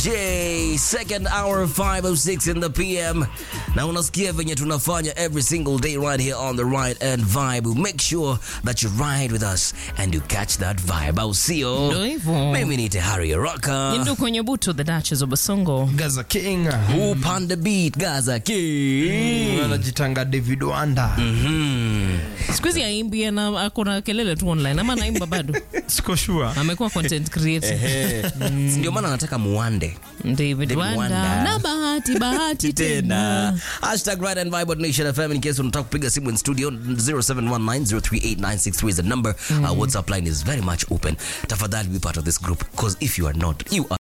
DJ, second hour 506 in the PM. Na unasikia venye tunafanya every single day right here on the right and vibe. Make sure that you ride with us and you catch that vibe. Au sio? Ndio hivyo. Mimi ni Tehari Rocka. Ndio kwenye buto the Duchess of Basongo. Gaza King Upande beat Gaza King. anajitanga David Wanda Siku hizi aimbi na ako na kelele tu online ama naimba bado. siko sure Amekuwa content creator. Ndio maana nataka muande. David David Wanda. Wanda. Na bahati bahati tena. Hashtag Ride and Vibe at Nation FM in case unataka kupiga simu in studio 0719038963 is the number. Our WhatsApp line is very much open. Tafadhali be part of this group because if you are not, you are